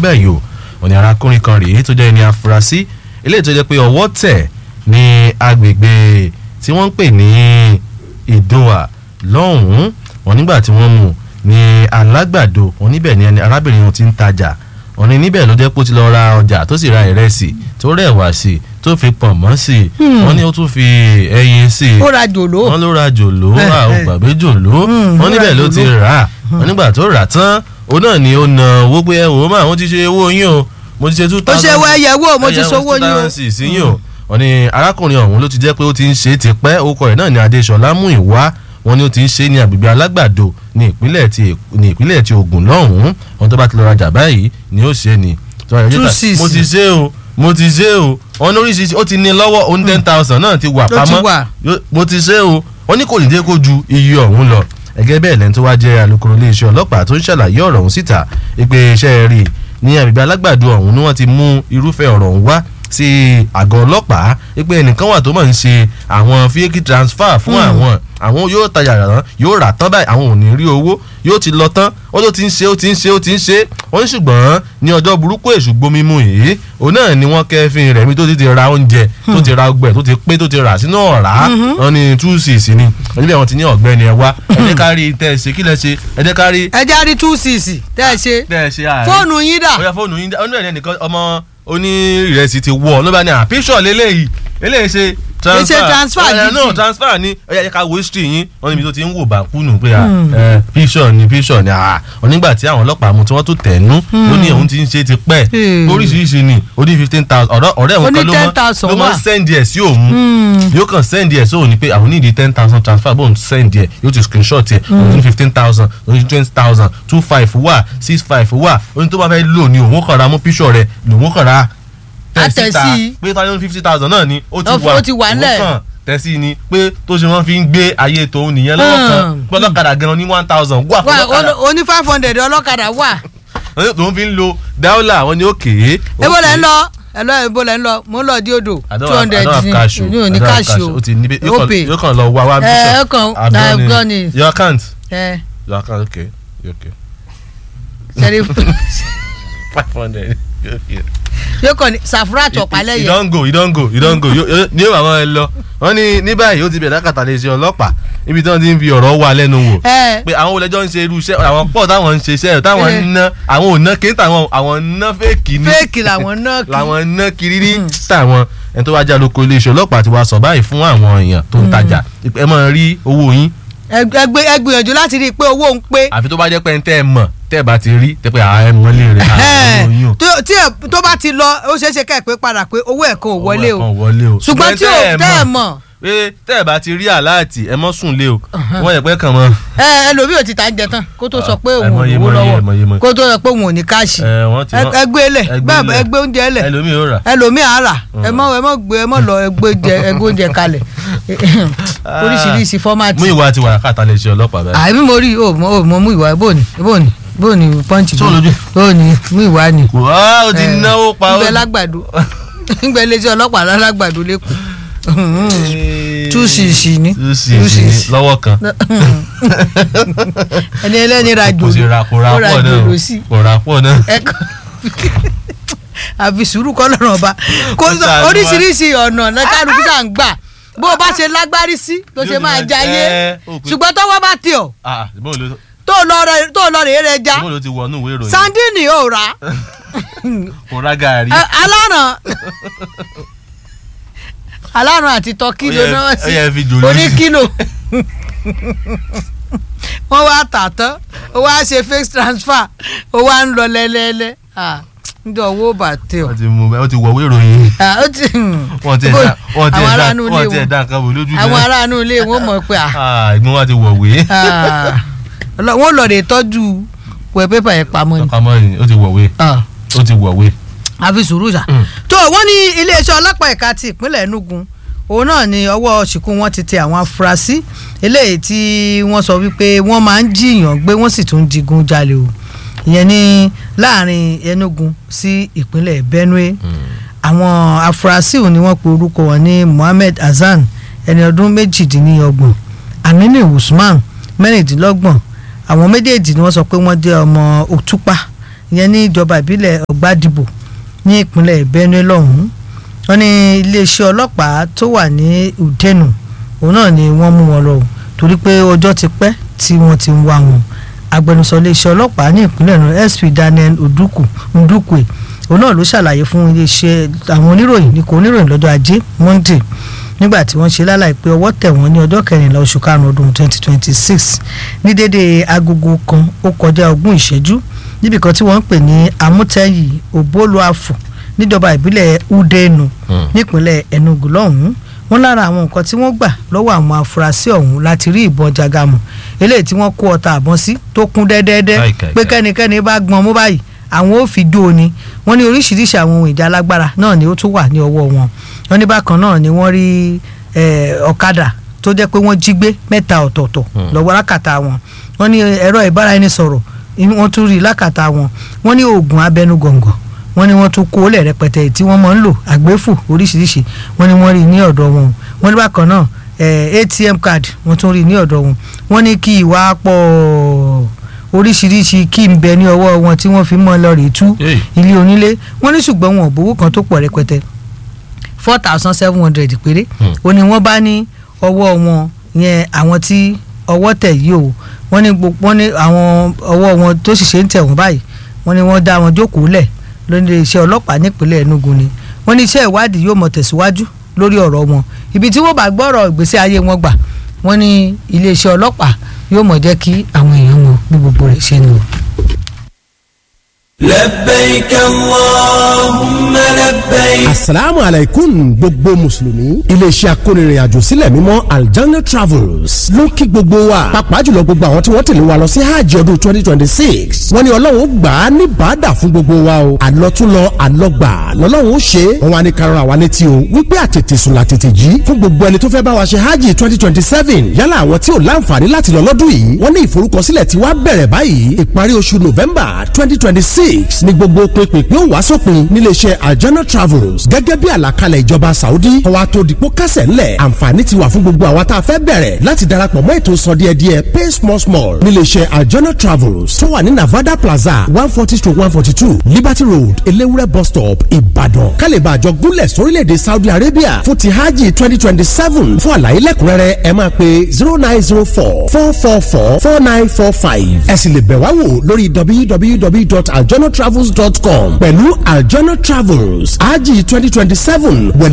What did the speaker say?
báyìí o wọ́n ní arákùnrin kan rèé tó jẹ́ ẹni afurasí eléyìí tó jẹ́ pé ọwọ́ tẹ̀ ní agbègbè tí wọ́n ń pè ní ìdòwà lọ́hùn-ún wọ́n nígbà tí wọ́n mú ní alágbàdo wọ́n níbẹ̀ ni ẹni arábìnrin ti ń tajà wọ́n ní níbẹ̀ ló jẹ́ pé ó ti lọ ra ọjà tó sì ra ìrẹsì tó rẹwà sí i tó fi pọ̀nmọ́ sí i wọ́n ní ó tún fi ẹyin sí i ó ra jòló wọ́n ló ra jòló Eh, ra eh. ògbàgbé jòló Hmm, wọ́n ó níbẹ̀ ra ló ti jòló. rà á wọ́n nígbà tó rà tán òun náà ni ó na owó pé ẹ wò ó mà wọ́n ti ṣe owó yín o mo ti ṣe two ó thousand ṣe wọ ẹyẹ wo mo ti sọwọ́ yín o two thousand six yín o wọ́n ní arákùnrin ọ̀hún ló ti jẹ́ pé ó ti ń ṣe é ti pẹ́ orúkọ rẹ̀ náà ni Adéṣọlá Múyìwá wọ́n ní ó ti ń ṣe é ní agbègbè alágbàdo ní ìpínlẹ̀ ti ní ìpínlẹ̀ ti Ògùn lọ́hùn-ún wọ́n tó bá ti lọ rajà báyìí ni ó ṣe é ni tó rà Two yíká, six. mo ti ṣe é o mo ti ṣe é o wọ́n ní oríṣiríṣi ó ti ní lọ́wọ́ ó ní ten thousand náà ti wà Ó ti pamọ́ wà. Yo- mo ti ṣe o wọ́n ní kò ní dé kó ju iye ọ̀hún lọ ẹgẹ́ bẹ́ẹ̀ lẹ́ni tó wá jẹ́ alukoro iléeṣẹ́ ọlọ́pàá tó ń ṣàlàyé ọ̀rọ̀ ọ̀hún síta ìpè iṣẹ́ rí ní agbègbè alágbàdo ọ̀hún ni wọ́n ti mú irúfẹ́ ọ̀rọ̀ ọ̀hún wá sí àgọ́ ọlọ́pàá ìpè ẹnìkan wà tó mọ̀ ń ṣe àwọn fíékì transfer fún àwọn àwọn yóò tajà rán yóò rà tán báyìí àwọn ò ní rí owó yóò ti lọ tán ó ló ti ń ṣe ó ti ń ṣe ó ti ń ṣe wọ́n ní ṣùgbọ́n ní ọjọ́ burúkú èṣù gbomi mu yìí òun náà ni wọ́n kẹ́fín rẹ̀ mi tó ti ti ra oúnjẹ tó ti ra ọgbẹ́ tó ti pé tó ti rà sínú ọ̀rá wọ́n ní two six ni níbẹ̀ wọ́n ti ní ọ̀gbẹ́ni ẹ wá ẹ̀dẹ́ kárí tẹ́ ẹ ṣe kí lẹ ṣe ẹ̀dẹ́ kárí ẹ já rí two six tẹ́ ẹ ṣe tẹ́ ẹ ṣe àárín fóònù yín dà bóyá fóònù yín ọdún ẹ̀ nìkan ọmọ onírẹsì ti wọ̀ ló bá ní à píṣọ̀ lélẹ́yìí eléyìí ṣe transfer Ṣe transfer ẹ̀ gidi. no transfer ni ó yẹ ká wo history yín wọ́n níbi tó ti ń wò bàkúnù pé à ẹ̀ píṣọ̀ ni píṣọ̀ ni à wọ́n nígbà tí àwọn ọlọ́pàá mú tí wọ́n tó tẹ̀nú ló ní òun ti ń ṣe ti pẹ́ Hmm. oríṣiríṣi ni ó ní fifteen thousand ọ̀rẹ́ ọ̀rẹ́ Ó òun ní kan ló mọ́ 10,000 ló mọ́ wà. send ẹ̀ sí òun yóò kàn send ẹ̀ sí òun ni pé àwọn nídìí ten thousand transfer bóun send ẹ̀ yóò ti screenshot ẹ̀ òun ní fifteen thousand òun ní twenty thousand two five wà six five wà òun tó bá fẹ́ lò ní òun kàn ra mú píṣọ̀ rẹ̀ lòun kàn ra Á tẹ̀ sí i. pé táwọn fifty thousand náà ni ó ti Ó- wà ó ti wà òun ńlẹ̀. kàn tẹ̀sí ni pé tó ṣe wọ́n fi ń gbé ayé tòun nìyẹn lọ́wọ́ kan Hmm. gbọ́dọ̀kadà gan ní one thousand wà fún wà ọlọ́kadà ó ní five hundred ọlọ́kadà wà tòun fi ń lo dáúlà wọn ni ó kéé. ebo lẹ́ ń lọ ẹ lọ ebo lẹ́ ń lọ mo ń lọ di odò I don't two have- I hundred don't have cash o. ní òní I don't have káàṣì o o ti níbi ó pè yóò kàn lọ wá wá ẹ bíṣọ̀ ẹ kàn àgbọn ni your account ẹ your account okay okay sẹ́rí five hundred okay. yóò kàn ní sàfúrà tọ̀pá you lẹ́yẹ don go you don go you don go Yo- yo- ní yóò àwọn ẹ lọ wọn ní ní báyìí ó ti bẹ̀rẹ̀ lákàtà lè ṣe ọlọ́pàá ibi tí wọ́n ti ń fi ọ̀rọ̀ wá lẹ́nu wò ẹ pé àwọn olẹ́jọ́ ń ṣe irú iṣẹ́ àwọn pọ̀ táwọn ń ṣe iṣẹ́ táwọn ń ná àwọn ò ná kéńtà àwọn àwọn ń ná fẹ́ẹ̀kì ní fẹ́ẹ̀kì làwọn náà kì í làwọn ń ná kiri ní táwọn ẹni tó wá já lóko iléeṣẹ́ ọlọ́pàá ti wá sọ báyìí fún àwọn èèyàn tó ń tajà ẹ máa rí owó yín ẹgbẹ́ ẹgbìyànjú láti rí i pé owó ń pé àfi tó bá jẹ́ pé ń tẹ́ ẹ mọ̀ tẹ́ ẹ bá ti rí tẹ́ pé àá ẹ mọ́lé rẹ̀ àá owó yín o. tó- tí ẹ- tó bá ti lọ ó ṣeé ṣe ká ẹ pé padà pé owó ẹ̀ kan ò wọlé Owó o ẹ̀kan wọlé o ṣùgbọ́n tí ò tẹ́ ẹ mọ̀ pé tẹ́ ẹ bá ti rí àláàtì ẹ mọ́ sùn lé o wọ́n yẹ pé kàn mọ́ ẹ ẹlòmíì ò ti ta ń jẹ tán kó tó sọ pé òun ò àìmọye lówó mọye, lọ́wọ́ àìmọye mọye. kó tó sọ pé òun ò ní káàṣì ẹ wọ́n ti Ẹ- ẹgbẹ́ lẹ̀ ẹgbẹ́ bẹ́ẹ̀ lẹ̀. ẹgbẹ́ oúnjẹ lẹ̀ ẹlòmíì ó rà ẹlòmíì á rà ẹ mọ ẹ mọ gbé ẹ mọ lọ ẹgbẹ́ oúnjẹ ẹgbẹ́ oúnjẹ kalẹ̀ oríṣiríṣi fọ́mátì. mú ìwà ti wà káàtà lè ṣe ọlọ́pàá báyìí. àbí mo rí o mo mo mú ìwà bóòní bóòní bóòní pọ́ǹchì Ṣé o lójú? bóòní mú ìwà ni. wá ó ti Eh, náwó pa ó. ńgbẹ lágbàdo ńgbẹ iléeṣẹ́ ọlọ́pàá lálágbàdo lẹ́kọ̀ọ́ two six ni two six ni lọ́wọ́ kan. ẹni ẹlẹ́ni ra kò sí jòló ra kò ra ó ra pọ̀ náà jòló o. sí kò ra pọ̀ náà. ẹ̀kọ́ àfi sùúrù kọ́ lọ́rùn ọba kò sọ Ṣàánú wa. oríṣiríṣi ọ̀nà náà kálukú sà ń gbà bó o bá ṣe lágbárí sí ló ṣe Yóò máa ní jayé ẹ, ó pé- ṣùgbọ́n tọ́wọ́ bá tì ọ́ ah bóun ló tó lọ rẹ tó lọ rèé rẹ já bóun ló ti wọnú ìwé ìròyìn. sandini ò rà kò ra gàrí. Ẹ, aláràn aláràn àti tọ́kì Ó ló yẹ- náà ó sí yẹ fi jòló oní sí. kílò wọ́n wá tà tán ó wá ṣe fake transfer ó wá ń lọ lẹ́lẹ́lẹ́ ah njọ owó bà tẹ ọ wọ́n ti mú wọ́n ti wọ̀wé ìròyìn. Ah, ó ti wọ́n ti ẹ̀dá wọ́n ti àwọn ẹ̀dá aráàlú wọ́n ilé ti wọn ẹ̀dá nǹkan wò lójú àwọn náà. aráàlú ilé wọn mọ̀ pé ah, ah ìgbọ́n wa ti wọ̀wé. ah, ọlọ- wọ́n lọ rè tọ́jú wẹ̀ pépà yẹn pamọ́ ni ọkọ̀ ni ó ti wọ̀wé Ah, ó ti wọ̀wé. àfi sùúrù ṣá. Mm. tó wọ́n ní iléeṣẹ́ ọlọ́pàá ẹ̀ka ti ìpínlẹ̀ Enugu òun náà ni ọwọ́ ṣìkú wọn ti tẹ àwọn afurasí eléyìí tí wọ́n sọ wípé wọ́n máa ń jiyàn gbé wọ́n sì tún digun jalè o ìyẹn ní láàrin Enugu sí ìpínlẹ̀ Benue àwọn afurasí òun ni wọ́n pe orúkọ wọn ní Mohammed Hasan ẹni ọdún méjìdínlọ́gbọ̀n Aminu Usman mẹ́rìndínlọ́gbọ̀n àwọn méjèèjì ni wọ́n sọ pé wọ́n jẹ́ ọmọ Òtúpa ìyẹn ní ìjọba ìbílẹ̀ ọ̀gbádìbò ní ìpínlẹ̀ benue lọ́hùn-ún wọ́n ní iléeṣẹ́ ọlọ́pàá tó wà ní udenu òun náà ni wọ́n mú wọn lọ torí pé ọjọ́ ti pẹ́ tí wọ́n ti ń wá wọn agbẹnusọ iléeṣẹ́ ọlọ́pàá ní ìpínlẹ̀ náà sp daniel odukwu ndukwe òun náà ló ṣàlàyé fún iléeṣẹ́ àwọn oníròyìn ní kò oníròyìn lọ́jọ́ ajé monday nígbà tí wọ́n ṣe lálàyé pé ọwọ́ tẹ̀ wọ́n ní ọjọ́ kẹrìnlá oṣù karùn-ún ọdún twenty twenty six ní dédé agogo kan ó kọjá ogún ìṣẹ́jú níbi kan tí wọ́n ń pè ní amútẹ́yì òbólúàfù níjọba ìbílẹ̀ udenu nípínlẹ̀ enugu lọ́hùn-ún wọ́n lára àwọn nǹkan tí wọ́n gbà lọ́wọ́ àwọn afurasí ọ̀hún láti rí ìbọn jagamu eléyìí tí wọ́n kó ọta àbọ̀n sí tó kún dẹ́dẹ́dẹ́ pé kẹ́nikẹ́ni bá gbọ́n mú báyìí àwọn ò fi dó ni wọ́n ní oríṣiríṣi àwọn ohun ìjà alágbára náà ni ó tún wà ní ọwọ́ wọn wọ́n ní bákan náà ni wọ́n rí ọ̀kadà tó jẹ́ pé wọ́n jí gbé mẹ́ta ọ̀tọ̀ọ̀tọ̀ lọ́wọ́ lákàtà wọn wọ́n ní ẹ̀rọ ìbáraẹnisọ̀rọ̀ wọ́n tún rí lákàtà wọn wọ́n ní oògùn abẹnugọ̀ngọ̀ wọ́n ní wọ́n tún kó lẹ̀ rẹpẹtẹ tí wọ́n máa ń lò àgbéfù oríṣiríṣi wọ́n ní wọ́n rí ní ọ̀dọ̀ wọn wọ́n ní bákan náà atm card wọ́n tún rí ní ọ̀dọ̀ wọn wọ́n ní kí ìwà pọ̀ oríṣiríṣi kí n bẹ ní ọwọ́ wọn tí wọ́n fi mọ́ lọ rèé tú ilé onílé wọ́n ní ṣùgbọ́n wọn ò bówó kan tó pọ̀ rẹpẹtẹ four thousand seven hundred péré ó ní wọ́n bá ní ọwọ́ wọn yẹn àwọn tí ọwọ́ tẹ̀ yìí o wọ́n ní wọ́n ní àwọn ọwọ́ wọn tó sì ṣe ń tẹ̀ wọ́n báyìí wọ́n ní wọ́n dá wọn jókòó lẹ̀ lórí iṣẹ́ ọlọ́pàá nípínlẹ̀ Enugu ni wọ́n ní iṣẹ́ ìwádìí yóò mọ̀ tẹ̀síwájú lórí ọ̀rọ̀ wọn ibi tí wọ́n bá gbọ́rọ̀ ìgbésí ayé wọn gbà wọ́n ní iléeṣẹ́ ọlọ́pàá yóò mọ̀ jẹ́ kí àwọn èèyàn wọn bí gbogbo rẹ̀ ṣe ń lọ. لبيك اللهم لبيك. asalaamu alaikum gbogbo mùsùlùmí iléeṣẹ́ akónirìnàjò sílẹ̀ mímọ́ aljanna travels ló ń kí gbogbo wa pàápàá jùlọ gbogbo àwọn tí wọ́n tẹ̀lé wa lọ sí hajj ọdún twenty twenty six wọ́n ní ọlọ́run ó gbà á ní bàdà fún gbogbo wa o àlọ́túnlọ àlọ́gbà lọ́lọ́run ó ṣe é wọ́n wá ní karùn àwa létí o wípé àtètè sùn làtètè jí fún gbogbo ẹni tó fẹ́ bá wa ṣe hajj twenty twenty seven yálà àwọn tí ò láǹfààní láti lọ lọ́dún yìí wọ́n ní ìforúkọsílẹ̀ tí wàá bẹ̀rẹ̀ báyìí ìparí oṣù november twenty twenty six ní gbogbo pínpín ó wá sópin níléeṣẹ́ aljana travels gẹ́gẹ́ bí àlàkalẹ̀ ìjọba saudi ọwọ́ tó dìpọ́ kásẹ̀ ńlẹ̀ àǹfààní ti wà fún gbogbo àwa tá a fẹ́ bẹ̀rẹ̀ láti darapọ̀ mọ́ ètò sọ díẹ̀ díẹ̀ pay small small níléeṣẹ́ aljana travels tó wà ní navada plaza one forty to one forty two liberty road elewure bus stop ìbàdàn kálíbà àjọ gúnlẹ̀ sórílẹ̀‐èdè saudi arabia fún ti hajj twenty twenty seven fún àlàyé lẹ́kùnrẹ́rẹ́ ẹ máa pe zero nine zero four four four four four nine four five ẹ sì lè bẹ̀ wá wò lórí www.aljanatravels.com pẹ̀lú aljana travels hajj twenty twenty seven